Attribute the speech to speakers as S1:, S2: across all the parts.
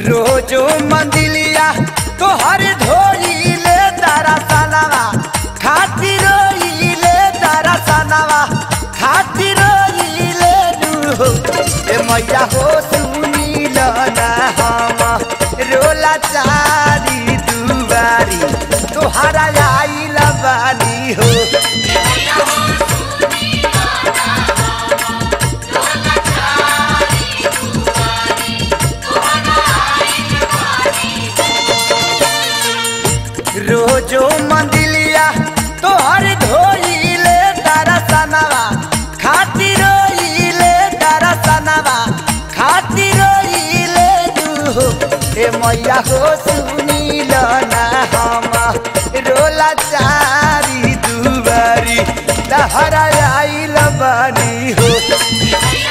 S1: रोजो मंदिलिया तोहर धोइले तारा सनवा खातिर रोइले तारा सनवा खातिर रोइले नु ए मैया हो सुनील ना हम रोला चारी दुवारी तोहरा आइल बानी हो रोजो मंदिलिया तोहर धोइले तारा सनवा खातिर रोइले तारा सनवा खातिर रोइले नु ए मैया हो सुनील ना हम रोला चारी दुबारी तहरा आइल बानी हो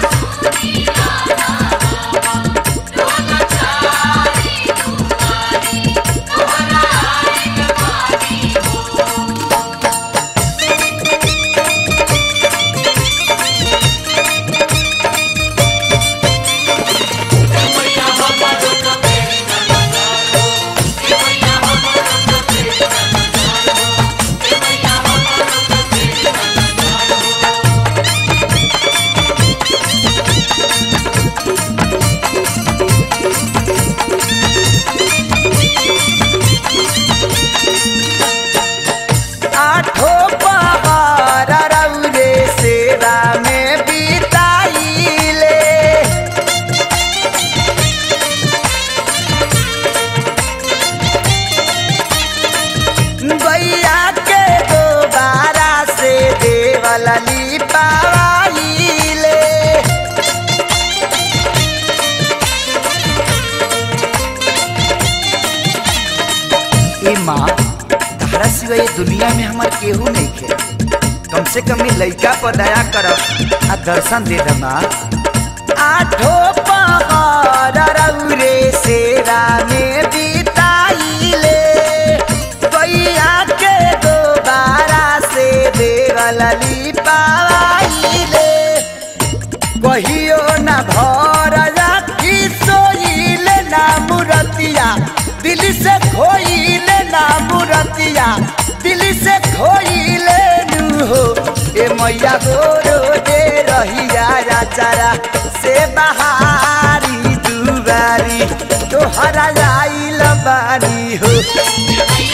S1: आठो पहर रौरे सेवा में बिताइले गैया के दोबारा से देवल लिपाइले ए माँ तारा सिवा ये दुनिया में हमार केहू नहीं खे कम से कम ये लइका पर दया करब आ दर्शन दे दे माँ आठो पहर रौरे सेवा में बिताइले गैया के दोबारा से देवल लिपाइले कहियो न भर राखी सोइले ना मुरतिया दिल से खोइले ना मुरतिया दिल से खोइले नु हो ए मैया गोरो दे रहिया राचारा से बहारी दुबारी तोहरा आइल बानी हो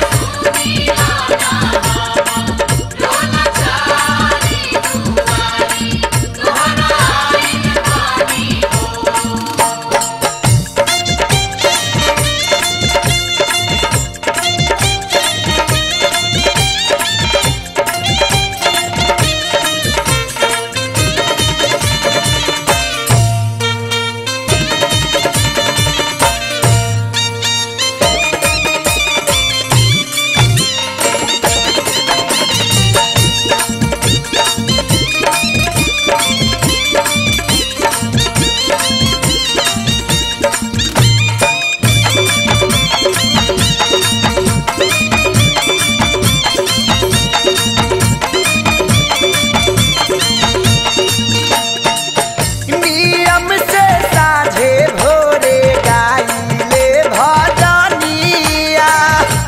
S1: नियम से साझे भोरे गाइले भजनिया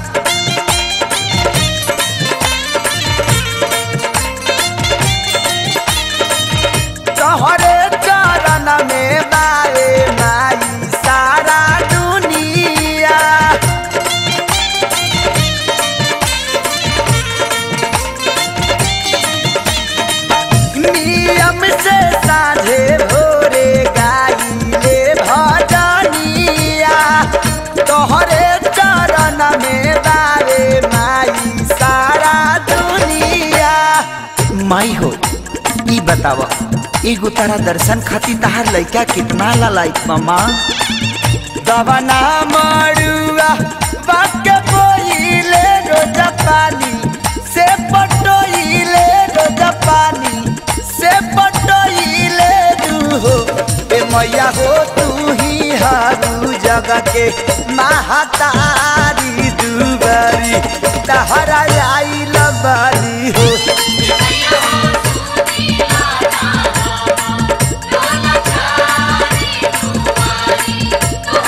S1: तोहरे चरण में बाए माई सारा दुनिया नियम से साझे भोरे गाइले भजनिया तोहरे चरण में बारे माई सारा दुनिया माई हो ई बताव एगो तारा दर्शन खातिर तहार लइका कितना लाइक मामा दवना मरुआ बाके बोइले रोज पानी से पटोइले रोज पानी से पटोइले दूहो ए मैया हो तू ही हारू जगह के महातारी दुबारी तहरा आइल बारी हो
S2: Yeah.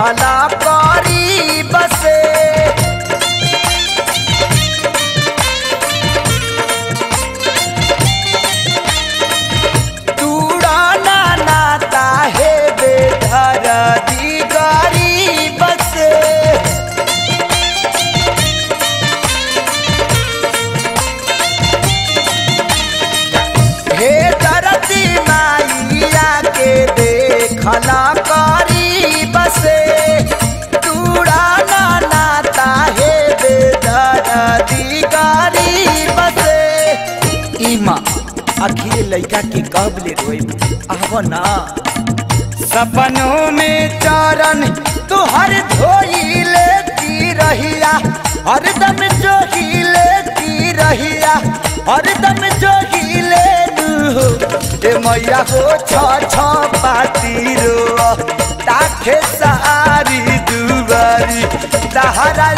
S1: देखला करी बसे तूड़ाना नाता है बेधर दी गरीब से हे धरती माइया के देखला करी बसे तूड़ाना नाता है बेदर्दी गरीब से इमा आखिर लड़का के कब ले रोई आव ना सपनों में चरण तुहर धोई लेती रहिया हरदम जो ही लेती रहिया हरदम जो ही ले लू ए मैया हो छ छ पाती रो ताखे सारी दुबारी तहरा